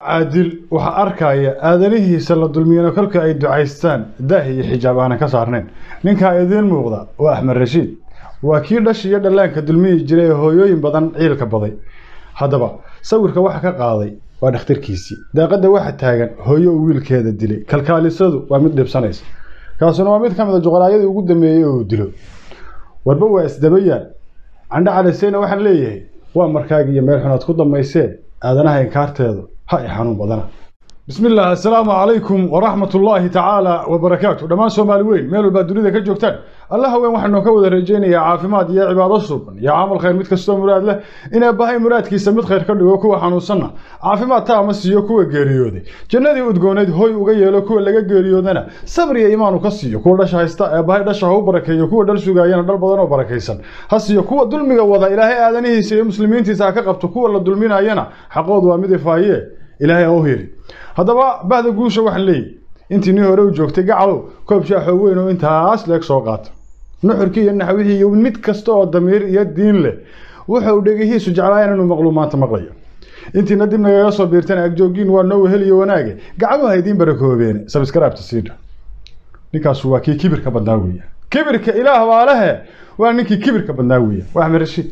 caadil waxaa arkaya aadanihiisa la dulmiyana kolka ay ducaystaan daah iyo xijaab aanan ka saarnayn ninkaa idiin muuqda waa axmed rashiid waa kii dhash iyo dhallaanka dulmiyi jiray ee hooyooyin badan ciilka baday haddaba sawirka waxa ka qaaday waa dhakhtarkiisii daaqadda waxa taagan hooyo uu wiilkeeda dilay kalkaalisadu waa mid dhibsanaysa kaasuna waa mid ka mid a juqaraayadii ugu dambeeyey oo uu dilo warba waa isdabayaan candho caliseyna waxaan leeyahay waa markaagi iyo meel xunaad ku damaysee aadanaha inkaarteedu ha i xanuun badana بسم الله السلام عليكم ورحمة الله تعالى وبركاته دمان سومالي وين ميلو با دنيا كجوجتان الله وين waxaan ka wada rajeynaya caafimaad iyo cibaado suuban iyo amal khayr mid kasto muraad leh inay bahay muraadkiisa mid khayr ka dhigo kuwa xanuunsanna caafimaad taama siiyo kuwa geeriyooday jannadii udgooneyd hoy uga yeelo kuwa laga geeriyoodana sabr iyo iimaan ka siiyo kuwa dhasha haysta ee bahay dhasha ha u barakeeyo kuwa dhal sugaayana dhal badan oo barakaysan ha siiyo kuwa dulmiga wada ilaahay aadanihiisa iyo muslimiintiisa ha ka qabto kuwa la dulminayana xaqoodu waa mid ifaaye ilaahay ha u heli haddaba bahda guusha waxaan leeyahy intii nin hore u joogtay gacalow koob shaaxoo weyn oo intaas leeg soo qaata nuxurkii iyo naxwihii iyo mid kasta oo damiir iyo diin leh wuxuu dhegihiisu jeclaayan inuu maqlu maanta maqlayo intiina dib nagaga soo biirtana agjoogiin waa noo weheliyo wanaage gacmuha idiin barakoobeene sabskraibta siidha ninkaasu waa kii kibirka badnaa weeya kibirka ilaah baa lehe waa ninkii kibirka badnaa weeya waa axmed rashiid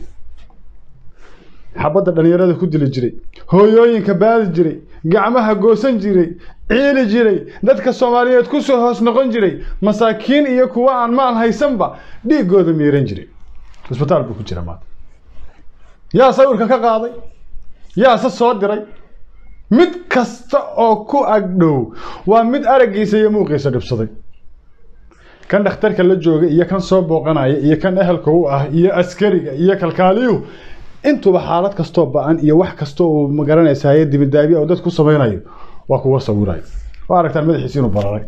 xabadda dhallinyarada ku dili jiray hooyooyinka baadi jiray gacmaha goosan jiray ciili jiray dadka soomaaliyeed kusoo hoos noqon jiray masaakiin iyo kuwa aan maal haysanba dhiigooda miiran jiray isbitaal buu ku jira maanta yaa sawirka ka qaaday yaase soo diray mid kasta oo ku agdhow waa mid araggiisa iyo muuqiisa dhibsaday kan dhakhtarka la jooga iyo kan soo booqanaya iyo kan ehelka u ah iyo askariga iyo kalkaaliyuhu intuba xaalad kastoo ba-an iyo wax kasta uu magaranaysaye dibidaabiya oo dad ku samaynayo waa kuwa sawirayo waa aragtaan madaxiisi inuu bararay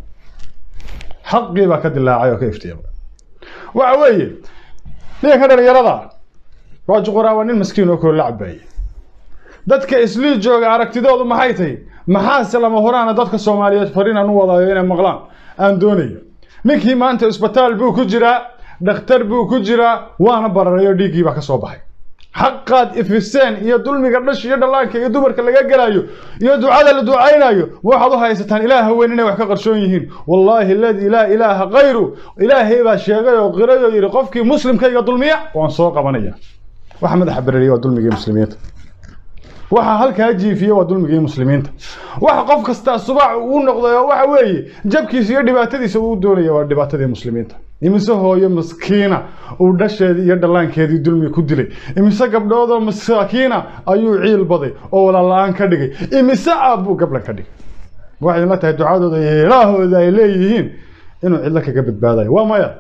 xaqii baa ka dilaacay oo ka iftiimay waxa weeye ninka dhalinyarada waa juquraa waa nin maskiin oo koo la cabaayay dadka islii jooga aragtidoodu maxay tahay maxaase lama horaana dadka soomaaliyeed fariinaan u wadayo inay maqlaan aan doonayo ninkii maanta isbitaal buu ku jiraa dhakhtar buu ku jiraa waana bararay oo dhiiggii baa ka soo baxay xaqaad ifiseen iyo dulmiga dhash iyo dhallaanka iyo dumarka laga gelayo iyo ducada la ducaynayo ma waxaad u haysataan ilaah weyn inay wax ka qarshoon yihiin wallaahi aladii laa ilaaha kayru ilaahay baa sheegay oo qiray oo yidhi qofkii muslimkayga dulmiya waan soo qabanaya waxa madaxa bereriya waa dulmigii muslimiinta waxa halkaa jiifiya waa dulmigii muslimiinta waxa qof kastaa subax uu noqday oo waxa weeye jabkiisa iyo dhibaatadiisa uu doonaya waa dhibaatadii muslimiinta imise hooyo maskiina uu dhasheedii iyo dhallaankeedii dulmi ku dilay imise gabdhoodoo masaakiina ayuu ciil baday oo walaala-aan ka dhigay imise aabbuu gablan ka dhigay waxay idinla tahay ducadooda iyo ilaahooda ay leeyihiin inuu cidlo kaga badbaadayo waa maya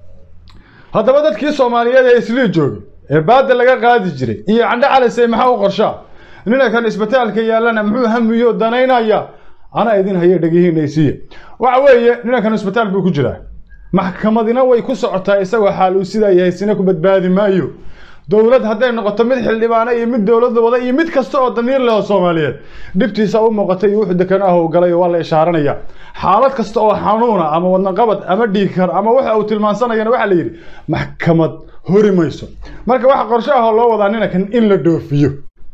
haddaba dadkii soomaaliyeed ee islii joogay ee baada laga qaadi jiray iyo candho calisey maxaa u qorshaa ninankan isbitaalka yaallana muxuu hamiyo danaynaya ana idin haye dhegihiinaysiiya waxa weeye ninankan isbitaal buu ku jiraa maxkamadina way ku socotaa isagoo xaal uu sidaa yahay sina ku badbaadi maayo dowlad hadday noqoto mid xildhibaana iyo mid dowlada wada iyo mid kasta oo damiir leh oo soomaaliyeed dhibtiisa u muuqatay iyo wuxuu dekan ah uu galay waa la ishaaranaya xaalad kasta oo xanuuna ama wadnaqabad ama dhiigkar ama waxa uu tilmaansanayana waxaa la yidhi maxkamad hori mayso marka waxa qorshe ahoo loo wadaa ninankan in la dhoofiyo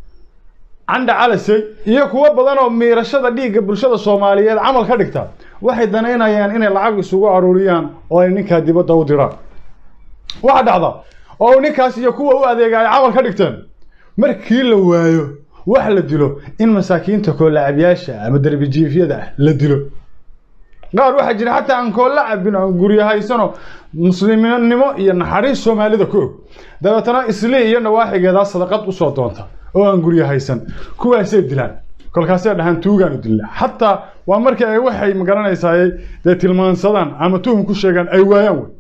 candha calisey iyo kuwo badan oo miirashada dhiigga bulshada soomaaliyeed camal ka dhigta waxay danaynayaan inay lacag isugu aruuriyaan oo ay ninkaa dibadda u diraan waxa dhacda oo ninkaas iyo kuwa u adeega ay camal ka dhigteen markii la waayo wax la dilo in masaakiinta koolacabyaasha ama derbijiifyada ah la dilo qaar waxaa jira xataa aan koolla cabin aan guryahaysano musliminimo iyo naxariis soomaalida ku og dabeetana islii iyo nawaaxigeedaa sadaqad usoo doonta oo aan guryo haysan kuwaasay dilaan kolkaasay dhahaan tuugaanu dilna xataa waa markii ay waxay magaranaysaay dee tilmaansadaan ama tuhum ku sheegaan ay waayaan wey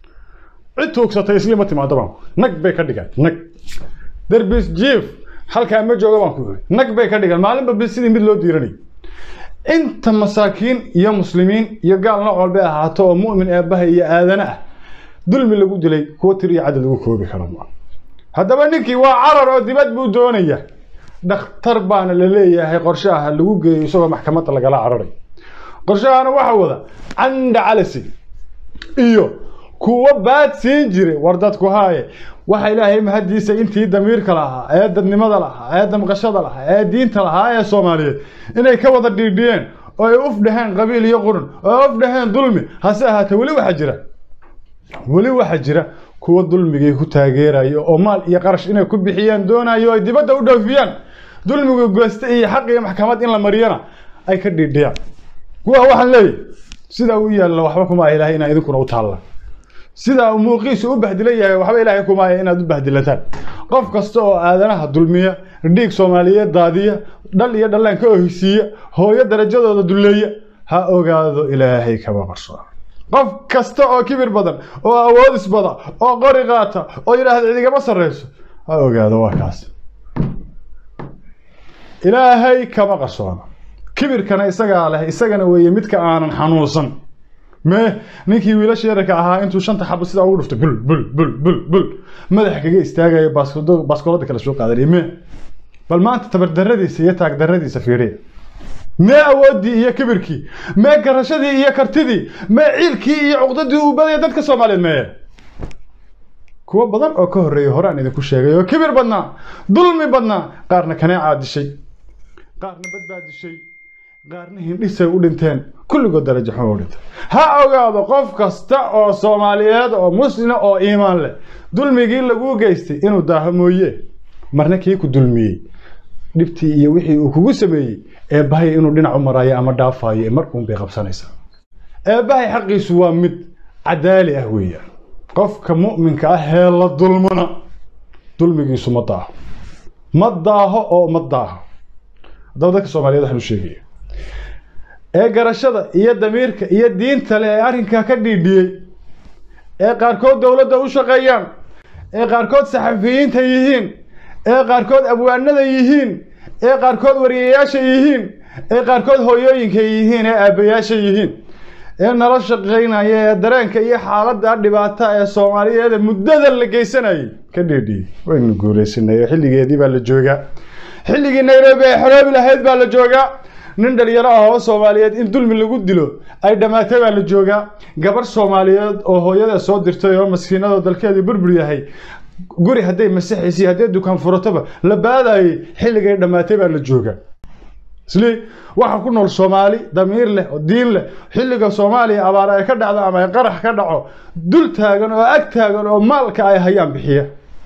cid tuugsatay isli ma timaado baan nag bay ka dhigaan nag derbis jiif halkaa ma jooga baan ku iri nag bay ka dhigaan maalinba bi sidii mid loo diiranayo inta masaakiin iyo muslimiin iyo gaal nooc walbay ahaato oo mu'min eebbaha iyo aadana ah dulmi lagu dilay kuwa tir iyo cadad lagu koobi karo ma haddaba ninkii waa carar oo dibad buu doonaya dhakhtar baana la leeyahay qorshaha lagu geeyo isagoo maxkamadda lagala cararay qorshahana waxa wada candha calisi iyo kuwa baad siin jiray war dadku haaye waxa ilaahay mahadiisa intii damiirka lahaa ee dadnimada lahaa ee damqashada lahaa ee diinta lahaa ee soomaaliyeed inay ka wada dhiidhiyeen oo ay uf dhaheen qabiil iyo qurun oo ay uf dhaheen dulmi hase ahaatee weli waxaa jira weli waxaa jira kuwa dulmigii ku taageerayo oo maal iyo qarash inay ku bixiyaan doonayo ay dibadda u dhoofiyaan dulmigu gooste iyo xaq iyo maxkamad in la mariyana ay ka dhiidhiyaan kuwa waxaan leeyahay sidaa u yaalla waxba kuma ah ilaahay inaa idinkuna u taalla sidaa uu muuqiisu u bahdilan yahay waxba ilaahay kuma ah inaad u bahdilataan qof kasta oo aadanaha dulmiya dhiig soomaaliyeed daadiya dhal iyo dhallaan ka ohisiiya hooyo darajadooda dulleeya ha ogaado ilaahay kama qarsoon qof kasta oo kibir badan oo awoodis bada oo qori qaata oo yidhaahda cidigama sarreyso ha ogaado waa kaas ilaahay kama qarsoono kibirkana isagaa leh isagana weeye midka aanan xanuunsan mee ninkii wiilasha yararka ahaa intuu shanta xabo sidaa ugu dhuftay bul bul bul bul bul madax kaga istaagayo baaskoolada kale soo qaadanay mee bal maanta tabardaradiisa iyo taagdaradiisa fiiriya mee awooddii iyo kibirkii mee garashadii iyo kartidii mee ciilkii iyo cuqdadii uu badaya dadka soomaaliyeed meeye kuwo badan oo ka horreeyay hore aan idinku sheegay oo kibir badnaa dulmi badnaa qaarna kaneecaa dishay qaarna badbaa dishay qaarna hindhisay u dhinteen kulligood darajo xun u dhintay ha ogaado qof kasta oo soomaaliyeed oo muslima oo iimaan leh dulmigii laguu geystay inuu daaho mooye marna kii ku dulmiyey dhibtii iyo wixii uu kugu sameeyey eebbahay inuu dhinac u maraayo ama dhaafayo mar uun bay qabsanaysaa eebbahay xaqiisu waa mid cadaali ah weeyaan qofka mu'minka ah hee la dulmana dulmigiisu ma daaho ma daaho oo ma daaho haddaba dadka soomaaliyeed waxaan u sheegaya ee garashada iyo damiirka iyo diinta leh ee arrinkaa ka dhiidhiyey ee qaarkood dowladda u shaqeeyaan ee qaarkood saxafiyiinta yihiin ee qaarkood abwaanada yihiin ee qaarkood wariyayaasha yihiin ee qaarkood hooyooyinka yihiin ee aabbayaasha yihiin ee nala shaqaynaya ee dareenka iyo xaaladda dhibaata ee soomaaliyeed muddada la geysanayay ka dhiidhiyey waynu guulaysanay oo xilligeedii baa la joogaa xilligii nairobi ay xoroobi lahayd baa la joogaa nin dhalinyaro ah oo soomaaliyeed in dulmi lagu dilo ay dhammaatay baa la joogaa gabar soomaaliyeed oo hooyada soo dirtay oo maskiinadoo dalkeedii burbur yahay guri hadday masaxaysay hadday dukaan furatoba la baadayay xilligay dhammaatay baa la joogaa isli waxa ku nool soomaali damiir leh oo diin leh xilliga soomaaliya abaar ay ka dhacdo ama ay qarax ka dhaco dul taagan oo ag taagan oo maalka ay hayaan bixiya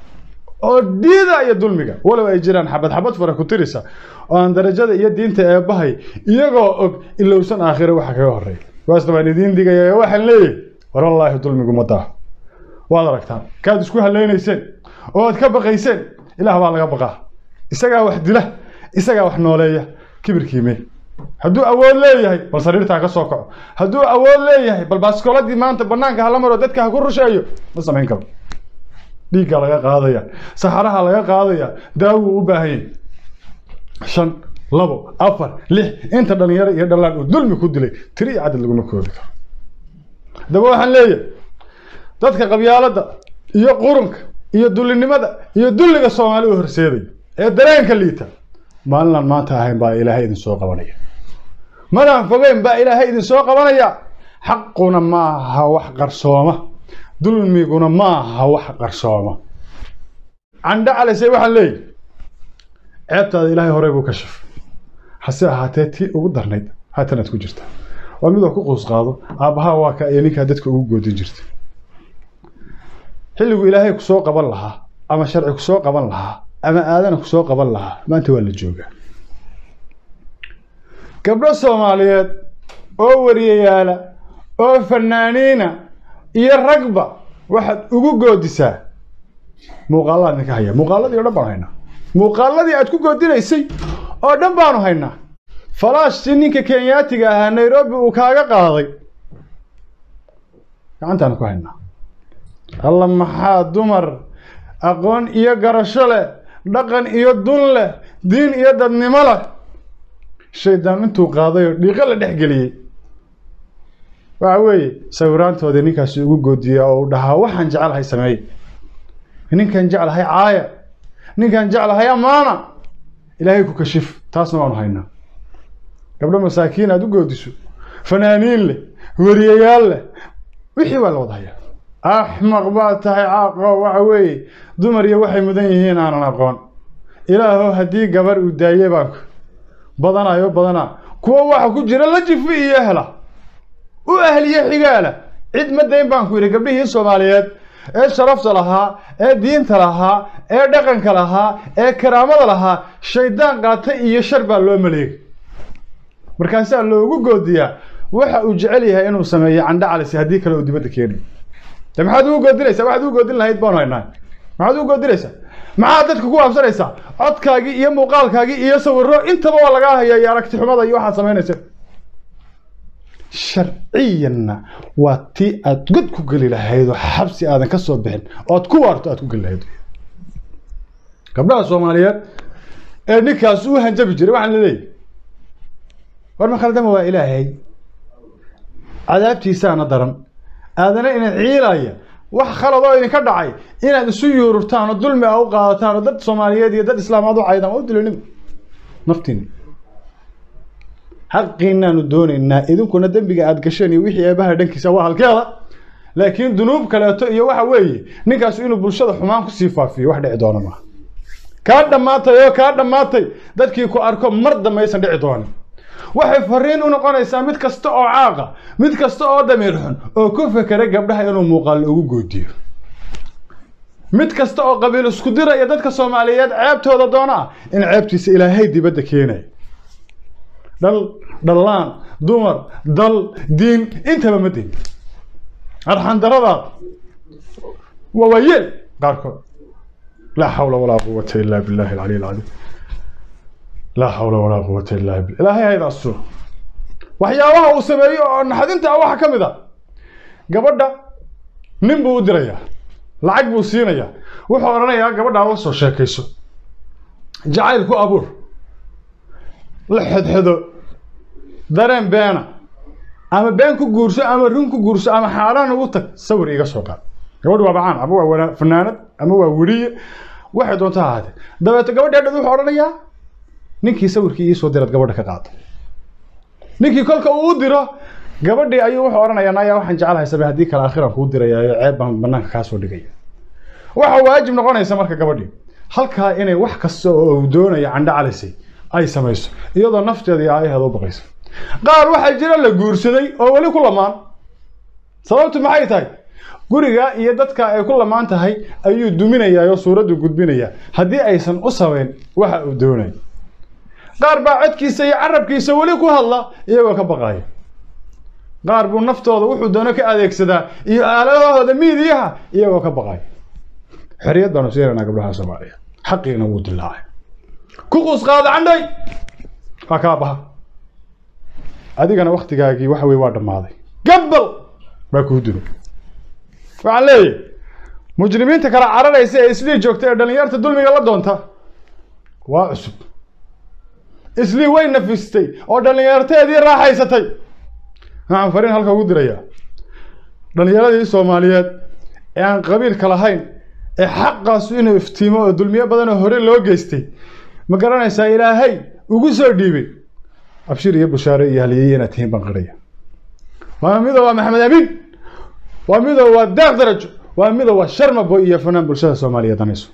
oo diida iyo dulmiga walow ay jiraan xabad xabad fara ku tirisa oo aan darajada iyo diinta eebbahay iyagoo og ilowsan aakhiro waxa kaga horreeya waasna waan idiin digaya waxaan leeyahay war wallaahi dulmigu ma daa waad aragtaan kaad isku hallaynayseen oo aad ka baqayseen ilaah baa laga baqaa isagaa wax dila isagaa wax nooleeya kibirkiime hadduu awood leeyahay bal sariirtaa ka soo kaco hadduu awood leeyahay bal baaskooladii maanta banaanka hala maro dadka ha ku rusheeyo ma samayn karo dhiigga laga qaadaya saxaraha laga qaadaya daawuu u baahan yahay shan labo afar lix inta dhalinyaro iyo dhallaan uu dulmi ku dilay tiri iyo cadad laguma koobi karo haddaba waxaan leeyahay dadka qabyaaladda iyo qurunka iyo dullinimada iyo dulliga soomaali u horseedaya ee dareenka liita maalinaan maanta ahayn baa ilaahay idin soo qabanaya madaan fogeyn baa ilaahay idin soo qabanaya xaquna maaha wax qarsooma dulmiguna maaha wax qarsooma candho calisay waxaan leeyahy ceebtaada ilaahay horey buu ka shafay hase ahaatee tii ugu darnayd haatanaad ku jirta waa midoo ku quus qaado aabbahaa waa ka iyo ninkaa dadka ugu goodin jirta xilligu ilaahay ku soo qaban lahaa ama sharci ku soo qaban lahaa ama aadana ku soo qaban lahaa maanta waa la joogaa gabdho soomaaliyeed oo wariyayaala oo fanaaniina iyo ragba waxaad ugu goodisaa muuqaalaad ninka haya muuqaaladii oo dhan baanu haynaa muuqaaladii aad ku goodinaysay oo dhan baanu haynaa falaashtii ninka kenyaatiga ahaa nairobi uu kaaga qaaday gacantaanu ku haynaa alla maxaa dumar aqoon iyo garasho leh dhaqan iyo dun leh diin iyo dadnimo leh shaydaan intuu qaaday oo dhiiqo la dhex geliyey waxa weeye sawiraantoodii ninkaasi ugu goodiya oo uu dhahaa waxaan jecelahay sameeye ninkan jeclahay caaya ninkan jeclahay amaana ilaahay ku kashif taasna waanu haynaa gabdho masaakiin aad u goodiso fanaaniin leh wariyayaal leh wixii waa la wada hayaa axmaq baad tahay caaqo waxa weeye dumar iyo waxay mudan yihiin aanan aqoon ilaahow haddii gabar uu daaye baanku badanayo badanaa kuwa waxa ku jira la jifi iyo ehla u ahliye xigaala cid ma dayn baan ku yidhi gabdhihii soomaaliyeed ee sharafta lahaa ee diinta lahaa ee dhaqanka lahaa ee karaamada lahaa shaydaan qaatay iyo shar baa loo maleegay markaasaa loogu goodiyaa waxa uu jecel yahay inuu sameeyo candha calisi haddii kale uu dibadda keenayo de maxaad ugu goodinaysaa waxaad ugu goodin lahayd baanu haynaa maxaad ugu goodinaysaa maxaad dadka ku waabsanaysaa codkaagii iyo muuqaalkaagii iyo sawiro intaba waa lagaa hayaa iyo aragti xumada iyo waxaad samaynaysa sharciyanna waa tii aad god ku geli lahayd oo xabsi aadan ka soo bixin ood ku waarto aad ku geli lahayd gabdhaha soomaaliyeed ee ninkaas u hanjabi jiray waxaan laleeyahy war ma khaldama waa ilaahay cadaabtiisaana daran aadana ina ciilaya wax khalad oo idinka dhacay inaad isu yuururtaan oo dulmi a u qaadataan oo dad soomaaliyeed iyo dad islaamaad u caydaan waa u dilanimo naftiina xaqiinaanu doonaynaa idinkuna dembiga aad gasheen iyo wixii eebaha dhankiisa waa halkeeda laakiin dunuub kaleeto iyo waxa weeye ninkaas inuu bulshada xumaan kusii faafiyo wax dhici doona maaha kaa dhammaatay oo kaa dhammaatay dadkii ku arko mar dambaysan dhici doonin waxay fariin u noqonaysaa mid kasta oo caaqa mid kasta oo damiir xun oo ku fekera gabdhaha inuu muuqaal ugu goodiyo mid kasta oo qabiil isku diraya dadka soomaaliyeed ceebtooda doona ah in ceebtiisa ilaahay dibadda keenaya dhal dhallaan dumar dal diin intaba ma din arxandaradaad waa waayeel qaarkood laa xawla walaa quwata illa billahi alcaliy alcadiim laa xawla walaa quwata illa billah ilaahay hayda asturo waxyaabaha uu sameeyo oo naxdinta ah waxaa ka mid a gabadha nin buu u dirayaa lacag buu siinayaa wuxuu odhanayaa gabadhaa la soo sheekayso jacayl ku abuur la xedxedo dareen beena ama been ku guurso ama run ku guurso ama xaaraan ugu tag sawir iga soo qaad gabadh waa bacaan ama waa wana fanaanad ama waa weriye waxay doonta ha ahaatee dabeeto gabadha dhad wuxuu odhanayaa ninkii sawirkii iisoo dirad gabadha ka qaado ninkii kolka uu u diro gabadhii ayuu wuxuu odhanayaa naya waxaan jecelahay sabe haddii kale akhiran kuu dirayaayo ceeb baan banaanka kaa soo dhigaya waxa waajib noqonaysa marka gabadhii halkaa inay wax kasta oo uu doonayo candho calisay ay samayso iyadoo nafteeda iyo aayaheeda u baqayso qaar waxaa jira la guursaday oo weli ku lamaan sababtu maxay tahay guriga iyo dadka ay ku lamaan tahay ayuu duminayaa oo suuraddu gudbinayaa haddii aysan u samayn waxa uu doonayo qaar baa codkiisa iyo carabkiisa weli ku hadla iyagoo ka baqaya qaar buu naftooda wuxuu doono ka adeegsadaa iyo aaladahooda miidiyaha iyagoo ka baqaya xorriyad baanu siinaynaa gabdhaha soomaaliya xaqiina wuu dilaacay ku quus qaada candhay waa kaa baha adigana waktigaagii waxa weye waa dhammaaday gabbal baa kuu dilo waxaan leeyahay mujrimiinta kala cararaysa ee islii joogta ee dhallinyarta dulmiga la doonta waa cusub islii way nafistay oo dhallinyarteedii raaxaysatay waxaan fariin halka ugu dirayaa dhallinyaradii soomaaliyeed ee aan qabiilka lahayn ee xaqaasu inuu iftiimo oo dulmiyo badanoo hore loo geystay ma garanaysaa ilaahay ugu soo dhiibay abshir iyo bushaare iyo haliyey inaad tihiin baan qiraya waa mido waa maxamed amiin waa mido waa daaq darajo waa mido waa sharmabo iyo fanaan bulshada soomaaliyeed danayso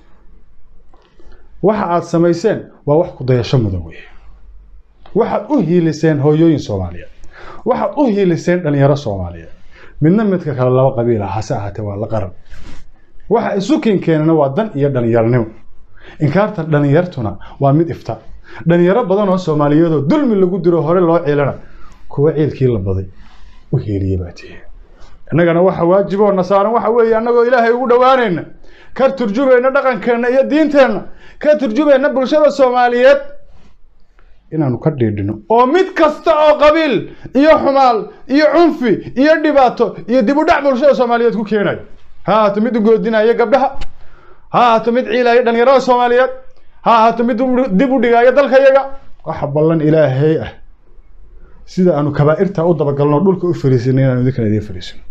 waxa aad samayseen waa wax ku dayasho mudan weeye waxaad u hiiliseen hooyooyin soomaaliyeed waxaad u hiiliseen dhalinyaro soomaaliyeed midna midka kale laba qabiil ah hase ahaatee waa la qaran waxa isu keenkeenana waa dan iyo dhalinyaronimo inkaarta dhalinyartuna waa mid ifta dhalinyaro badan oo soomaaliyeed oo dulmi lagu diro hore loo ciilana kuwa ciilkii la baday u hiiliye baa tihi innagana waxa waajib oo nasaaran waxa weeye annagoo ilaahay ugu dhowaanayna ka turjumayna dhaqankeenna iyo diinteenna ka turjumayna bulshada soomaaliyeed inaanu ka dhiidhino oo mid kasta oo qabiil iyo xumaal iyo cunfi iyo dhibaato iyo dib u dhac bulshada soomaaliyeed ku keenayo ha ahaato mid u goodinaya gabdhaha ha ahaato mid ciilaya dhalinyarada soomaaliyeed ha ahaato mid dib u dhigaayo dalkayaga waxa ballan ilaahay ah sida aanu kabaa'irta u dabagalno dhulka u fariisinay inaanu idinkana idiin fariisino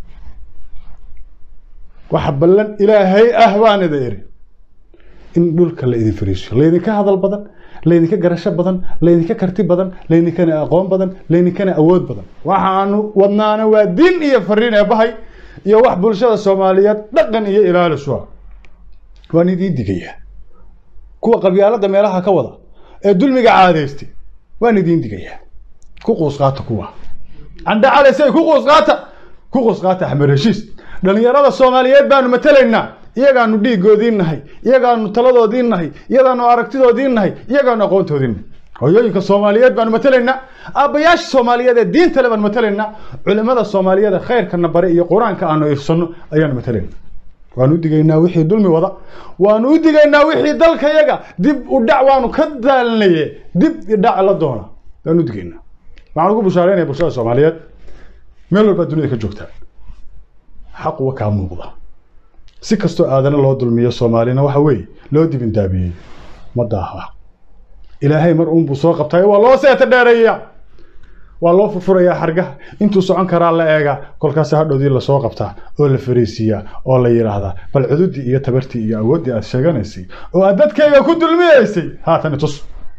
waxa ballan ilaahay ah baan ida iri in dhulka la idin fariisiyo laydinka hadal badan laydinka garasho badan laydinka karti badan laydinkana aqoon badan laydinkana awood badan waxaanu wadnaana waa diin iyo fariin ee bahay iyo wax bulshada soomaaliyeed dhaqan iyo ilaalisu ah waan idiin digayaa kuwa qabyaalada meelaha ka wada ee dulmiga caadaystay waan idiin digayaa ku quus qaata kuwa candha calaysay ku quus qaata ku quus qaata axmed heshiis dhallinyarada soomaaliyeed baanu matalaynaa iyagaanu dhiigoodiin nahay iyagaanu taladoodiin nahay iyagaanu aragtidoodiin nahay iyagaanu aqoontoodiin nahay hooyooyinka soomaaliyeed baanu matalaynaa aabbayaasha soomaaliyeed ee diinta le baanu matalaynaa culimada soomaaliyeed ee khayrkana bare iyo qur-aanka aanu ifsanno ayaanu matalaynaa waanu u digaynaa wixii dulmi wada waanu u digaynaa wixii dalkayaga dib u dhac waanu ka daalnaye dib idhac la doona waanu u digaynaa waxaan ugu bushaareynaya bulshada soomaaliyeed meel walbaa dunida ka joogtaa xaq wa kaa muuqda si kastoo aadana loo dulmiyo soomaalina waxa weeye loo dibindaabiyey ma daaha ilaahay mar uunbuu soo qabtay waa loo seeta dheereeyaa waa loo furfurayaa xargaha intuu socon karaa la eegaa kolkaas hadhowdii lasoo qabtaa oo la fariisiiyaa oo la yidhaahdaa bal cududii iyo tabartii iyo awooddii aad sheeganaysay oo aad dadkayga ku dulmiyeysay haatan itus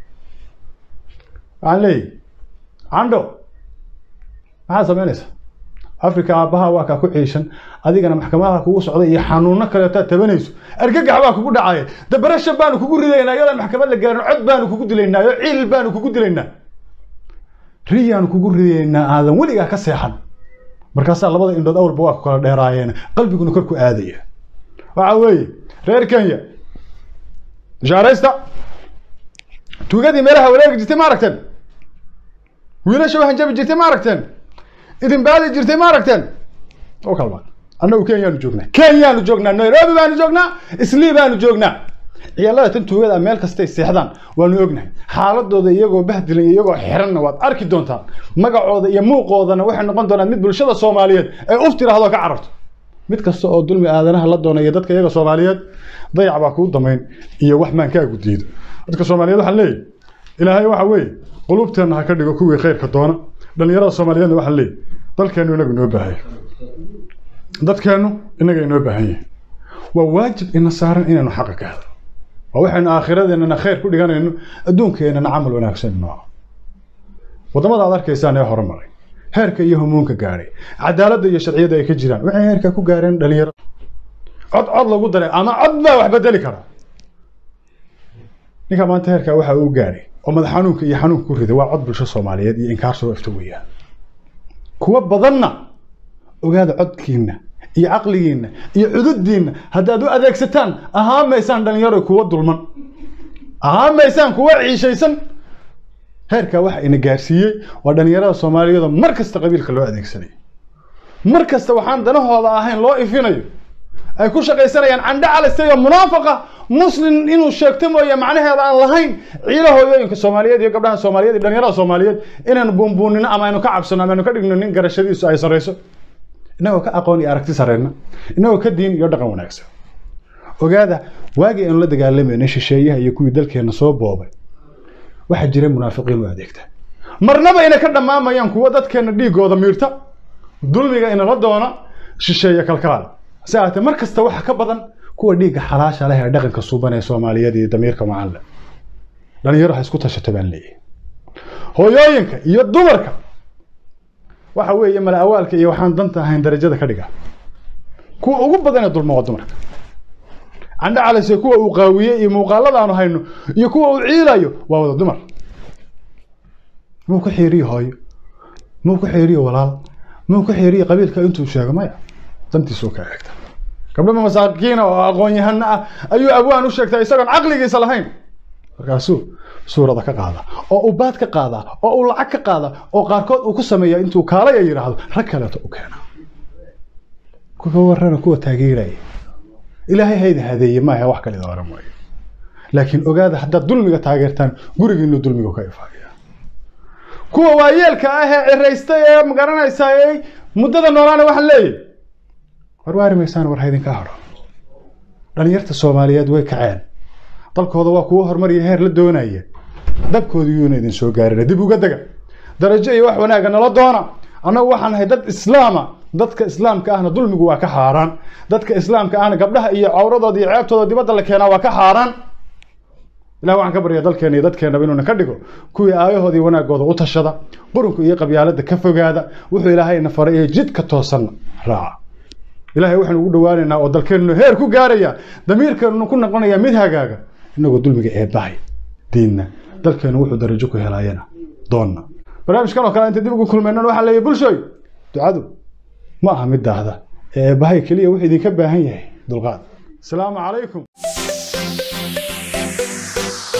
waxaan leeyahy candho maxaad samaynaysaa africa aabbaha waa kaa ku ciishan adigana maxkamadaha kugu socda iyo xanuuno kaleetaad tabanayso argagax baa kugu dhacaya dabarasha baanu kugu ridaynaa iyadoon maxkamad la gaarin cod baanu kugu dilaynaa oo ciil baanu kugu dilaynaa riyaanu kugu ridaynaa aadan weligaa ka seexan markaasaa labada indhood awalba waa ku kala dheeraayeen qalbiguna kor ku aadaya waxa weeye reer kenya bishaaraysta tuugadii meelaha wareegi jirtay ma aragteen wiilasha waxaan jabi jirtay ma aragteen idin baadi jirtay ma aragteen oo kalba annagu kenyaanu joognaa kenyaanu joognaa nairobi baanu joognaa islii baanu joognaa ciyaalada tan tuugada meel kastay seexdaan waanu ognahay xaaladooda iyagoo bahdilan iyo iyagoo xiranna waad arki doontaan magacooda iyo muuqoodana waxay noqon doonaan mid bulshada soomaaliyeed ay uf tiraahdo ka cararto mid kasta oo dulmi aadanaha la doona iyo dadka iyaga soomaaliyeed dayac baa kuu damayn iyo wax maankaagu diido dadka soomaaliyeed waxaan leeyahy ilaahay waxa weeye qulubteenna ha ka dhigo kuwii khayrka doona dhallinyarada soomaaliyeedna waxaan leeyahy dalkeennu inagu inoo baahaya dadkeennu inaga inoo baahan yahay waa waajib ina saaran inaynu xaqa ka hadlo waa waxaynu aakhiradeennana khayr ku dhiganayno adduunkeennana camal wanaagsan inoo waddamada aad arkaysaan ee horumaray heerka iyo humuunka gaadhay cadaaladda iyo sharciyadda ay ka jiraan waxay heerka ku gaareen dhalinyaro cod cod lagu daray ama cod baa wax bedeli kara ninka maanta heerkaa waxa uu gaadhay oo madax xanuunka iyo xanuunka ku riday waa cod bulsho soomaaliyeed iyo inkaar soo ifta weeyaan kuwa badanna ogaada codkiinna iyo caqligiinna iyo cududdiinna haddaad u adeegsataan ahaan maysaan dhalinyaro kuwa dulman ahaan maysaan kuwa ciishaysan heerkaa waxa ina gaarsiiyey waa dhalinyarada soomaaliyeed oo mar kasta qabiilka loo adeegsanayo mar kasta waxaan danahooda ahayn loo ifinayo ay ku shaqaysanayaan candhe calisay oo munaafaqa muslim inuu sheegto mooye macnaheeda aan lahayn ciila hooyooyinka soomaaliyeed iyo gabdhaha soomaaliyeed iyo dhalinyarada soomaaliyeed inaynu buunbuunino ama aynu ka cabsano ama aynu ka dhigno nin garashadiisu ay sarrayso inagoo ka aqoon iyo aragti sarreyna inagoo ka diin iyo dhaqan wanaagsan ogaada waagii aynu la dagaalamayna shisheeyaha iyo kuwii dalkeenna soo boobay waxaa jiray munaafiqiin u adeegta marnaba inay ka dhammaamayaan kuwa dadkeenna dhiigooda miirta dulmiga inala doona shisheeye kalkaal si ahaatee mar kasta waxa ka badan kuwa dhiigga xalaasha leh ee dhaqanka suuban ee soomaaliyeed iyo damiirka macalle dhalinyaro ha isku tashato baan leeyahay hooyooyinka iyo dumarka waxa weeye mala awaalka iyo waxaan danta ahayn darajada ka dhiga kuwa ugu badan ee dulma waa dumarka candhe calise kuwa uu qaawiyey iyo muuqaalada aanu hayno iyo kuwa uu ciilayo waa wada dumar muu ku xiiriyo hooyo muu ku xiiriyo walaal muu ku xiiriyo qabiilka intuu sheego maya dantiisuu ka eegta gabdhama masaakiina oo aqoon-yahano ah ayuu abwaan u sheegtaa isagoon caqligiisa lahayn markaasuu suurada ka qaada oo uu baad ka qaadaa oo uu lacag ka qaada oo qaarkood uu ku sameeya intuu kaalaya yidhaahdo rag kaleeto u keena kuwa warrana kuwa taageeraya ilaahay hayda hadeeye maaha wax kalida oran waayo laakiin ogaada haddaad dulmiga taageertaan gurigiinu dulmigu ka ifaagaya kuwa waayeelka ah ee ciraysta ee magaranaysa ee muddada noolaana waxaan leeyahy war waari maysaan war haydinka haro dhalinyarta soomaaliyeed way kaceen dalkooda waa kuwo horumariya heer la doonaya dabkooda yuuna idin soo gaarina dib uga dega darajo iyo wax wanaaga nala doona annagu waxaan nahay dad islaama dadka islaamka ahna dulmigu waa ka xaaraan dadka islaamka ahna gabdhaha iyo cawradooda iyo ceebtooda dibadda la keenaa waa ka xaaraan ilah waxaan ka baryaa dalkeena iyo dadkeenaba inuuna ka dhigo kuwii aayahoodii wanaagooda u tashada qurunka iyo qabyaalada ka fogaada wuxuu ilaahayna faray ee jidka toosanna raaca ilaahay waxaanu ugu dhowaanaynaa oo dalkeennu heer ku gaaraya damiirkeennu ku noqonaya mid hagaaga inagoo dulmiga eebbahay diinna dalkeennu wuxuu darajo ku helaayana doonna barnaamijkan oo kale inta dib ugu kulmaynan waxaa leeyahay bulshooy ducadu ma aha mid daahda ee eebbahay keliya wuxuu idinka baahan yahay dulqaad asalaamu calaykum